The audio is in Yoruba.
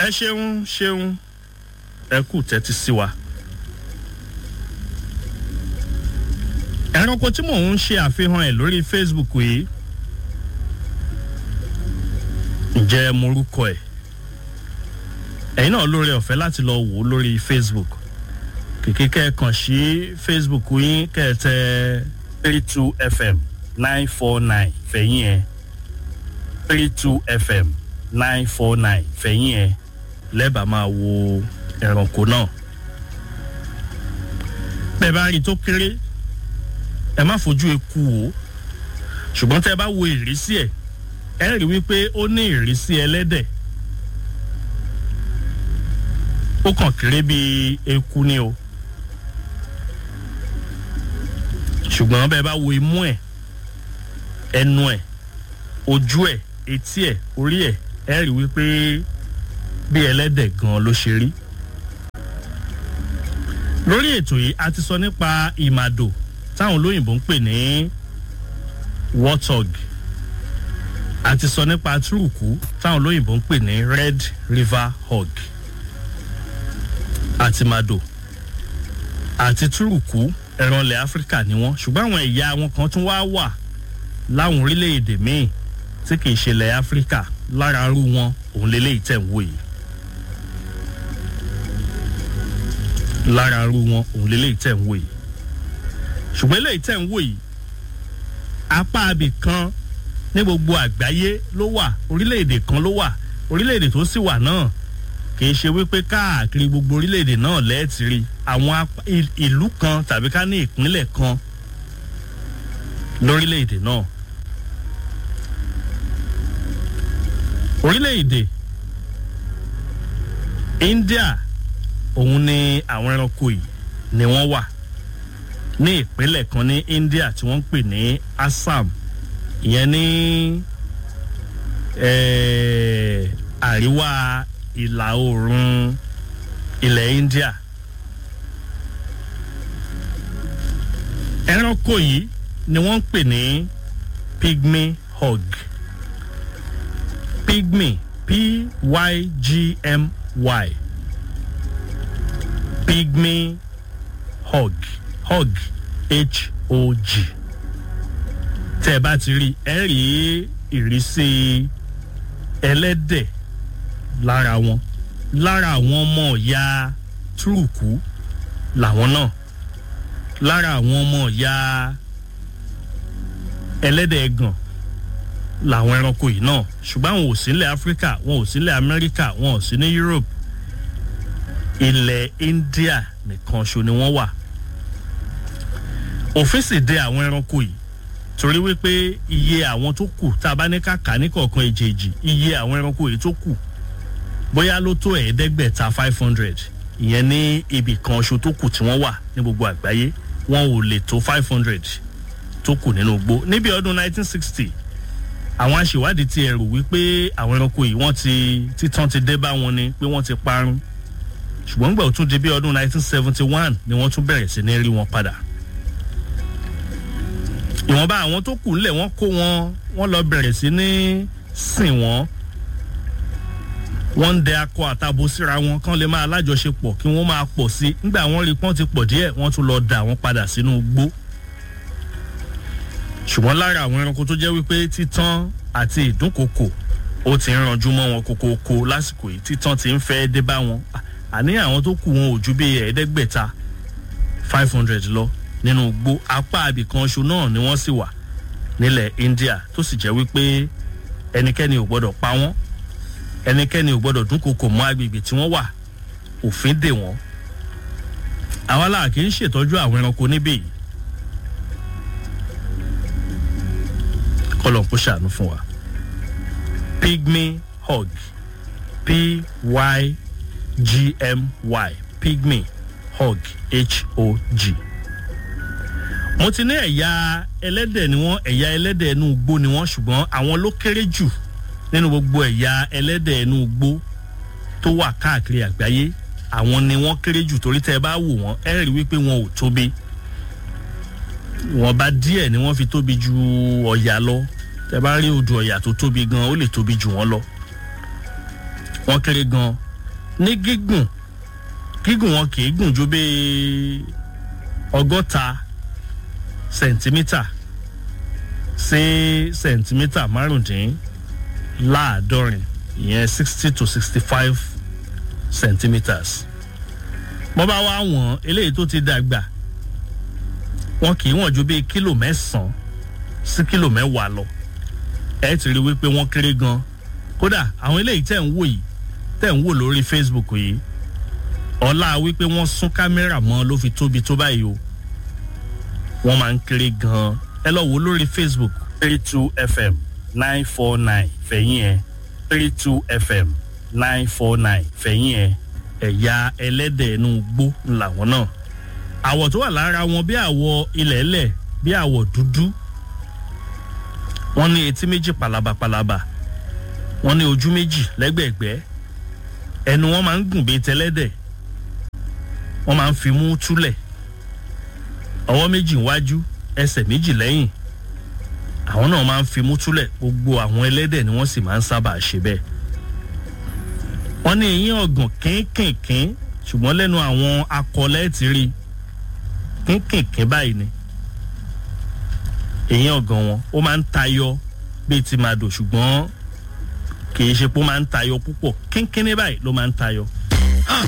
ẹ ṣeun ṣeun ẹ kù tẹ́tí sí wa. ẹranko tí mò ń ṣe àfihàn ẹ̀ lórí facebook yìí ǹjẹ́ morúkọ ẹ̀ ẹ̀yin náà lórí ọ̀fẹ́ láti lọ wò ó lórí facebook kìkì kẹ́ẹ̀kan sí facebook yín kẹ́ẹ̀tẹ́ three two fm nine four nine fẹ̀yìn ẹ̀ three two fm nine four nine fẹ̀yìn ẹ̀ lẹ́bàá máa wo ẹranko náà bẹ́ẹ̀ bá rí i tó kéré ẹ má fojú eku wò ó ṣùgbọ́n tẹ́ ẹ bá wo ìrísí ẹ̀ ẹ rí wípé ó ní ìrísí ẹlẹ́dẹ̀ ó kàn kéré bíi eku ni o ṣùgbọ́n bẹ́ẹ̀ bá wo imú ẹ̀ ẹnu ẹ̀ ojú ẹ̀ etí ẹ̀ orí ẹ̀ ẹ rí wípé bí ẹlẹ́dẹ̀ gan ló ṣe rí lórí ètò yìí a ti sọ nípa ìmàdò táwọn olóyìnbó ń pè ní warthog a ti sọ nípa túrùkù táwọn olóyìnbó ń pè ní red river hog àti màdò àti túrùkù ẹran ilẹ̀ áfíríkà ni wọ́n ṣùgbọ́n àwọn ẹ̀yà wọn kan tún wá wà láwọn orílẹ̀-èdè míì tí kì í ṣe ilẹ̀ áfíríkà lára arú wọn òun lélẹ́yìí tẹ̀ ń wò yìí. lára arú wọn òun lélẹ́yìí tẹ̀ ń wò yìí ṣùgbọ́n eléyìí tẹ̀ ń wò yìí apá abì kan ní gbogbo àgbáyé ló wà orílẹ̀-èdè kan ló wà orílẹ̀-èdè tó sì wà náà kì í ṣe wípé káàkiri gbogbo orílẹ̀-èdè náà lẹ́ẹ̀tìrì àwọn ìlú kan tàbí ká ní ìpínlẹ̀ kan lórílẹ̀-èdè náà. orílẹ̀-èdè india òun ni àwọn ẹranko yìí ni wọ́n wà ní ìpínlẹ̀ kan ní india tí wọ́n ń pè ní assam ìyẹn ní àríwá ìlà oòrùn ilẹ̀ india. ẹranko yìí ni wọ́n ń pè ní pygmy hog pygmy p-y-g-m-y pygmy hog hog h-o-g tẹ́ ẹ bá ti rí ẹ rí ìrísí ẹlẹ́dẹ̀ lára wọn lára àwọn ọmọ ìyá túrùkù làwọn náà lára àwọn ọmọ ìyá ẹlẹ́dẹ̀ ẹ̀gàn làwọn ẹranko yìí náà ṣùgbọ́n àwọn ò sí ilẹ̀ áfíríkà wọn ò sí ilẹ̀ amẹ́ríkà wọn ò sí ní europe ilẹ̀ india nìkan ṣo ni wọ́n wà òfin sì de àwọn ẹranko yìí torí wípé iye àwọn tó kù tá a bá ní kàkà ní kọ̀ọ̀kan èjèèjì iye àwọn ẹranko yìí tó kù bóyá ló tó ẹ̀ẹ́dẹ́gbẹ̀ta five hundred ìyẹn ní ibì kan ṣo tó kù tí wọ́n wà ní gbogbo àgbáyé wọn ò lè tó five hundred tó kù nínú igbó níbi ọdún nineteen sixty àwọn aṣèwádìí ti ẹ̀rù wípé àwọn ẹranko yìí wọ́n ti títàn ti dé bá wọn ni pé wọ́n ti parun ṣùgbọ́n gbà ó tún di bí ọdún nineteen seventy one ni wọ́n tún bẹ̀rẹ̀ sí ní rí wọn padà ìwọ̀nba àwọn tó kù ńlẹ̀ wọ́n kó wọn wọ́n lọ bẹ̀rẹ̀ sí ní sìn wọ́n wọ́n ń dẹ akọ àtàbò síra wọn kán lè máa lájọṣepọ̀ kí wọ́n máa pọ̀ sí nígbà wọ́n rí pọ́n ti pọ̀ díẹ̀ wọ́n tún lọ dà wọ́n padà sínú igbó ṣùgbọ́n lára àwọn ẹranko tó jẹ́ wípé títán àti ìdúnkokò ó ti ń ranjú mọ́ wọn kokoko lásìkò yìí títán ti ń fẹ́ dé bá wọn àní àwọn tó kù wọn ò ju bí ẹ̀ẹ́dẹ́gbẹ̀ta five hundred lọ nínú igbó apá abìkan ṣo náà ni wọ́n sì wà nílẹ̀ india tó sì jẹ́ wípé ẹnikẹ́ni ò gbọ́dọ̀ pa wọ́n ẹnikẹ́ni ò gbọ́dọ̀ dúnkokò mọ́ agbègbè tí wọ́n wà òfin dè wọ́n àwa là kì í ṣètọ́jú àwọn ẹranko níbí yìí kọlọ̀ kó ṣàánú fún wa pygmy hog p-y-g-m-y pygmy hog h-o-g mo ti ní ẹ̀yà ẹlẹ́dẹ̀ ni wọ́n ẹ̀yà ẹlẹ́dẹ̀ inú igbó ni wọ́n ṣùgbọ́n àwọn ló kéré jù nínú gbogbo ẹ̀yà ẹlẹ́dẹ̀ inú igbó tó wà káàkiri àgbáyé àwọn ni wọ́n kéré jù torí tẹ́ ẹ bá wò wọ́n ẹ rí wípé wọn ò tóbi wọn bá díẹ̀ ni wọ́n fi tóbi ju ọ̀yà lọ tẹ́ bá rí odò ọ̀yà tó tóbi gan ó lè tóbi jù wọ́n lọ wọ́n kéré gan ní gígùn gígùn wọn kì í gùn ju bíi ọgọ́ta sẹ̀ǹtímítà sí sẹ̀ǹtímítà márùndínláàádọ́rin ìyẹn sixty to sixty five centimetres bọ́ bá wá wọ̀n eléyìí tó ti dàgbà wọn kì í wọ̀n ju bíi kílò mẹ́sàn-án sí kílò mẹ́wàá lọ ẹ ti rí wípé wọ́n kéré gan kódà àwọn eléyìí tẹ̀ ń wò yìí tẹ̀ ń wò lórí facebook yìí ọlá wípé wọ́n sún kámẹ́rà mọ́ ló fi tóbi tó báyìí o wọ́n máa ń kéré gan ẹ lọ wò lórí facebook three two fm nine four nine fẹ̀yìn ẹ̀ three two fm nine four nine fẹ̀yìn ẹ̀ ẹ̀yà ẹlẹ́dẹ̀ inú gbó làwọn náà àwọ̀ tó wà lára wọn bí àwọ̀ ilẹ̀ẹ́lẹ̀ bí àwọ̀ dúdú wọ́n ní etí méjì palabapalaba wọ́n ní ojú méjì lẹ́gbẹ̀ẹ́gbẹ́ ẹnu wọn máa ń gùn bíi tẹlẹ́dẹ̀ wọ́n máa ń fi mú túlẹ̀ ọwọ́ méjì wájú ẹsẹ̀ méjì lẹ́yìn àwọn náà máa ń fi mú túlẹ̀ gbogbo àwọn ẹlẹ́dẹ̀ ni wọ́n sì máa ń sábà ṣe bẹ́ẹ̀ wọ́n ní eyín ọ̀gàn kínkìnkín ṣùgbọ́n lẹ́nu àwọn akọlẹ́ ti rí kínkìnkín báyìí ni eyín ọ̀gàn wọn ó máa ń tayọ bíi ti màdò ṣùgbọ́n kì í ṣe pé ó máa ń tayọ púpọ̀ kínkínní báyìí ló máa ń tayọ